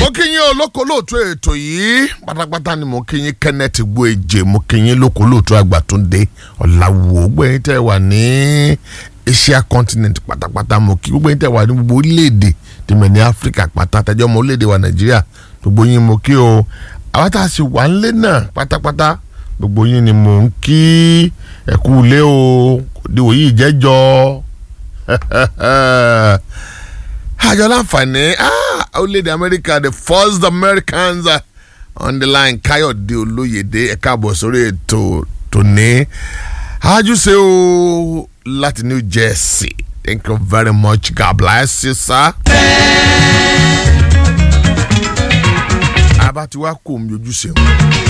kí yín olóko lóòtú ètò yìí pátápátá ni mo kí yín Kenneth Gboeje mo kí yín lóko lóòtú Àgbàtúndé Ọ̀làwò gbẹ̀yìn tẹ́ wà ní Asia continent pátápátá mo kí gbogbo yín tẹ́ wà ní gbogbo orílẹ̀-èdè tìmọ̀ ní Áfíríkà pátá tẹ́jọ́ ọmọ orílẹ̀-èdè wa Nàìjíríà gbogbo yín mo kí o àwọn tá a sì wà ńlé náà pátápátá gbogbo yín ni mo ń kí ẹ̀kú ilé o diwò yìí jẹ́jọ́ àjọ láǹfààní orílẹ̀-èdè Amẹ́ríkà the first Americans uh, on the line Káyọ̀dé Olóyèdé ẹ̀ka àbọ̀ sórí ètò tòní àjùṣe o láti New Jersey thank you very much God bless you sir. àbá tí wàá kó omi ojúṣe wọn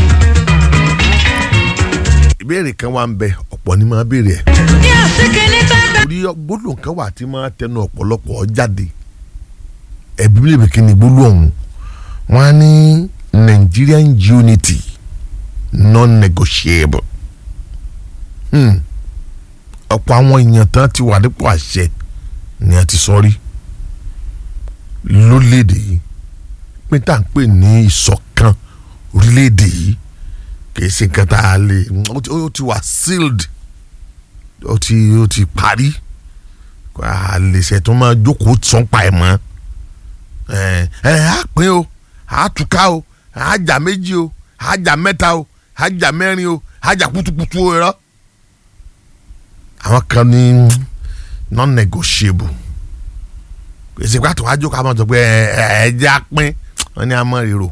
ìbéèrè kan wà ń bẹ ọ̀pọ̀ ni máa béèrè ẹ̀ orí gbólóhùn kan wà tí máa tẹnu ọ̀pọ̀lọpọ̀ jáde ẹ̀bí lè bèkí ni gbólóhùn wọn á ní Nigerian unity non-negotiable hmm. ọ̀pọ̀ àwọn èèyàn tán ti wà nípò àṣẹ ni a ti sọ rí lórílẹ̀‐èdè yìí pé tá à ń pè ní ìṣọ̀kan orílẹ̀‐èdè yìí kì í ṣe nǹkan tá a lè ó ti wà sealed ó ti ó ti parí a lè ṣe tó máa jókòó sọ́npa ẹ̀ mọ́ ẹ ẹ á pín o á túká o á jà méjì o á jà mẹ́ta o á jà mẹ́rin o á jà kutukutu o rọ. àwọn kan ní non-negotiable èsì pàtó wájú ká máa sọ pé ẹ ẹ jẹ́ àpín wọn ní àmọ́ ríro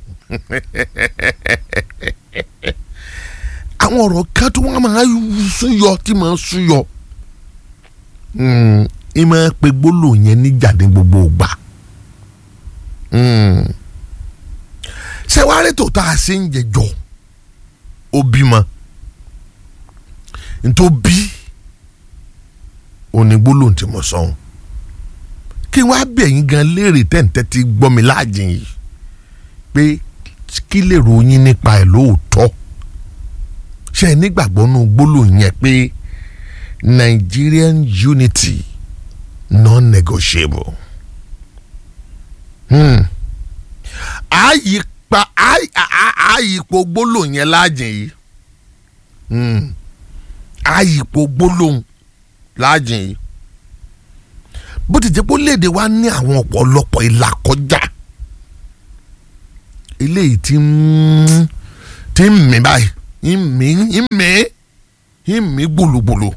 àwọn ọ̀rọ̀ kan tó wọ́n máa súyọ tí máa súyọ ẹ máa pe gbólóhùn yẹn níjà ní gbogbo ìgbà ṣé wàá rí tòótọ́ àṣẹ ń jẹjọ ó bímọ ntó bí òní gbólóhùn tí mo sọ kí wàá bẹ̀yìn gan léèrè tẹ̀ǹtẹ̀ ti gbọ́ mi láàjìn yìí pé kí lè ròyìn nípa ẹ̀ lóòótọ́ ṣe é nígbàgbọ́ nù gbólóhùn yẹn pé Nigerian unity non-negotiable. Hmm. àyípa àyípo gbólóhùn yẹn láàjìn yìí hmm. àyípo gbólóhùn láàjìn yìí bó ti jẹ́ pé léde wa ní àwọn ọ̀pọ̀lọpọ̀ ìlà kọjá eléyìí tí ń tí ń mì báyìí ń mì ń mì ń mì gbòlògbòlò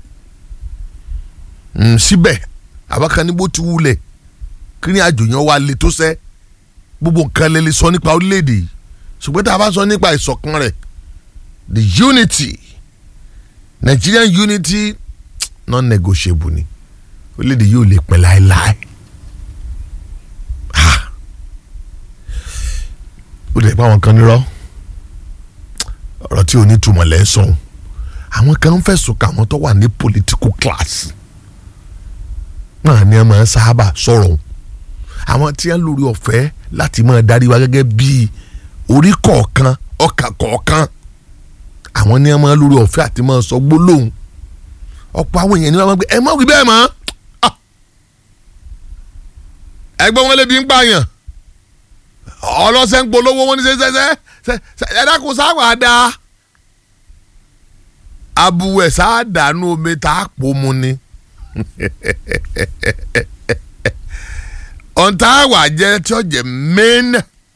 síbẹ̀ àbákan ní bó ti wulẹ̀ kí ni àjòyàn wa le tó sẹ́ gbogbo nǹkan lè lè sọ nípa orílẹ̀-èdè yìí ṣùgbọ́n tá a bá sọ nípa ìṣọ̀kan rẹ̀ the unity Nigerian unity non-negotiable ni orílẹ̀-èdè yóò lè pẹ́ láéláé ó lè pa àwọn kan nírọ́ ọ̀rọ̀ tí ò ní túmọ̀ lẹ́ sọ̀hún àwọn kan ń fẹ̀sùn kà wọ́n tó wà ní political class náà ni ẹ máa ń sábà sọ̀rọ̀ àwọn tí wọ́n lórí ọ̀fẹ́ láti máa darí wa gẹ́gẹ́ bí orí kọ̀ọ̀kan ọkà kọ̀ọ̀kan àwọn ni wọ́n máa lórí ọ̀fẹ́ àti máa sọ gbólóhùn ọ̀pọ̀ àwọn èèyàn ni wọ́n máa gbé ẹ má wí bẹ́ẹ̀ mọ́ ẹgbẹ́ wọn lè bí ń pààyàn ọlọ́sẹ̀ ń polówó wọn ní sẹ́sẹ́sẹ́ ẹ̀dá kò sáwà dáa abuwẹ̀ sáà dànù omi tá a pò mu ni ọ̀ntà àwà jẹ́ tí ó jẹ́ main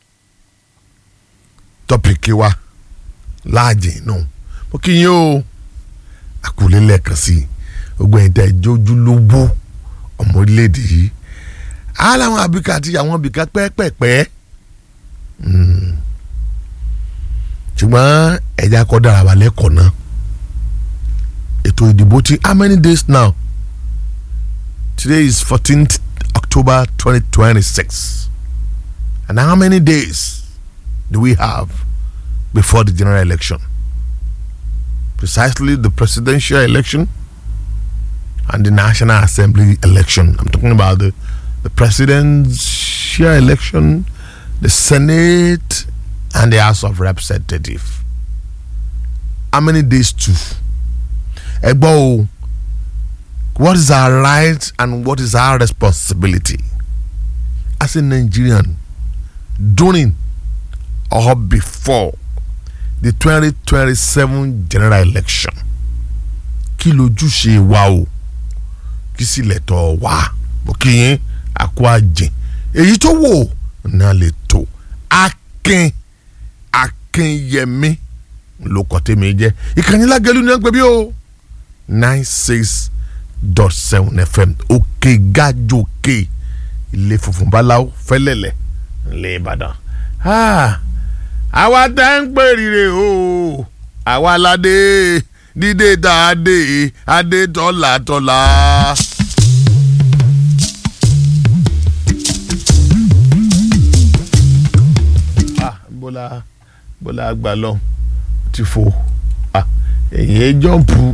topic wa láàjì nù mo kí yín o àkùlé lẹ́ẹ̀kan sí i gbogbo ẹ̀yin tẹ́ ẹ jójú lówó ọmọ orílẹ̀-èdè yìí aláwọn àbíkà àti àwọn àbíkà pẹ́ẹ́pẹ́ẹ́pẹ́ ṣùgbọ́n ẹ̀já kọ́ dára wà lẹ́kọ̀ọ́ náà ètò ìdìbò ti how many days now today is fourteenth October twenty twenty six and how many days do we have before the general election precisely the presidential election and the national assembly election I'm talking about the the presidential election the senate and the house of representative how many days to ẹgbọ́ o what is our right and what is our responsibility as a Nigerian during or before the twenty twenty seven general election kí lójúṣe wa o kí sì lẹ́tọ̀ wá òkè yẹn àkó àjìn èyí tó wò náà lè tó akin akinyẹmí ló kọ́ tèmi jẹ́ ìkànnì lágẹ̀lú ni wọ́n ń pè bí o nine six dot seven fm òkè gájòkè ilé funfun báláwo fẹ́lẹ́lẹ̀ ńlẹ̀ ìbàdàn àwa tá ń pè rire o àwa ládé dídé tá a dé adé tọ́lá tọ́lá. ah bọ́lá bọ́lá àgbà lọ ti fò ah èyí jọ́ǹpù